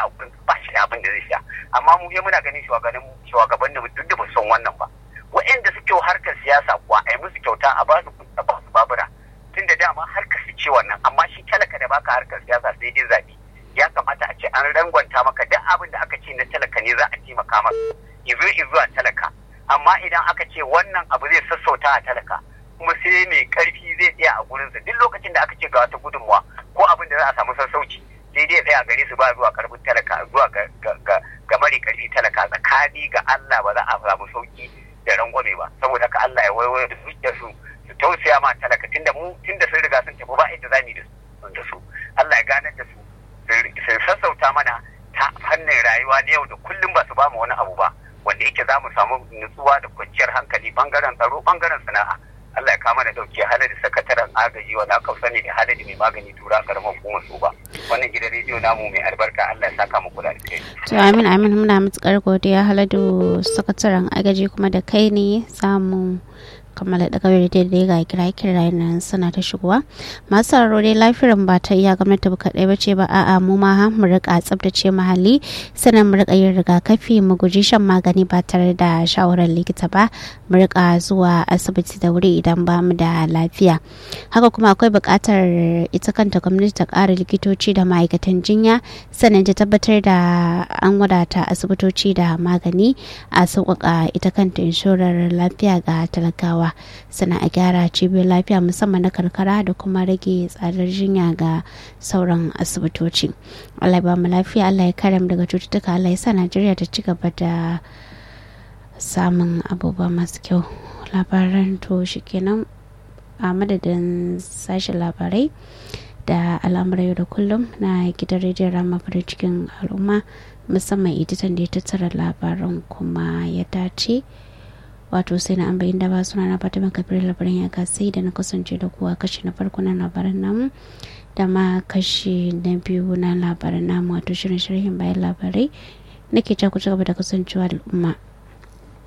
a gurin ba shi da abin da zai sha amma mu muna ganin shugabannin mu duk da ba son wannan ba waɗanda suke harkar siyasa kuwa a yi musu kyauta a ba su a ba su babura tun da dama harkar su ce wannan amma shi talaka da baka harkar siyasa sai dai zaɓe ya kamata a ce an rangwanta maka duk abin da aka ce na talaka ne za a taimaka maka izo izuwa talaka amma idan aka ce wannan abu zai sassauta a talaka kuma sai mai karfi zai tsaya a gurinsa duk lokacin da aka ce ga wata gudunmuwa ko abin da za a samu sassauci sai dai tsaya gare su ba zuwa karfin talaka zuwa ga mare karfi talaka tsakani ga Allah ba za a samu sauki da rangwame ba saboda ka Allah ya waiwayo da zuciyar su su tausaya ma talaka tunda mu tunda sun riga sun tafi ba inda za mu da su Allah ya ganar da su su sassauta mana ta fannin rayuwa na yau da kullum ba su ba mu wani abu ba wanda yake za mu samu nutsuwa da kwanciyar hankali bangaren tsaro bangaren sana'a Allah ya kama da dauke halari sakataren agaji wanda aka sani da halari mai magani tura karamar hukumar su ba wannan gidan rediyo namu mai albarka Allah ya saka muku da alheri to amin amin muna matukar godiya haladu sakataren agaji kuma da kai ne samu kammala da kawai da dai ga kira kira nan suna ta shigowa masu sauraro dai lafiyar ba ta iya gwamnati ba kaɗai ba ce ba a'a mu ma mu rika tsabtace muhalli sannan mu rika yin rigakafi mu guji shan magani ba tare da shawarar likita ba mu rika zuwa asibiti da wuri idan ba mu da lafiya haka kuma akwai buƙatar ita kanta gwamnati ta ƙara likitoci da ma'aikatan jinya sannan ta tabbatar da an wadata asibitoci da magani a sauƙaƙa ita kanta inshorar lafiya ga talakawa sana a gyara cibiyar lafiya musamman na karkara da kuma rage tsadar jinya ga sauran asibitoci allah ba mu lafiya allah ya kare mu daga cututtuka allah ya sa najeriya ta ci gaba da samun abubuwa masu kyau labaran to shi kenan a madadin sashen labarai da al'amuran yau da kullum na gidan rediyon rama farin cikin al'umma musamman editan da ya tattara labaran kuma ya dace wato sai na ambayin da ba suna na fatima kabir labarin ya sai da na kasance da kuwa kashi na farko na labaran namu da ma kashi na biyu na labaran namu wato shirin sharhin bayan labarai nake ku ci gaba da kasancewa da al'umma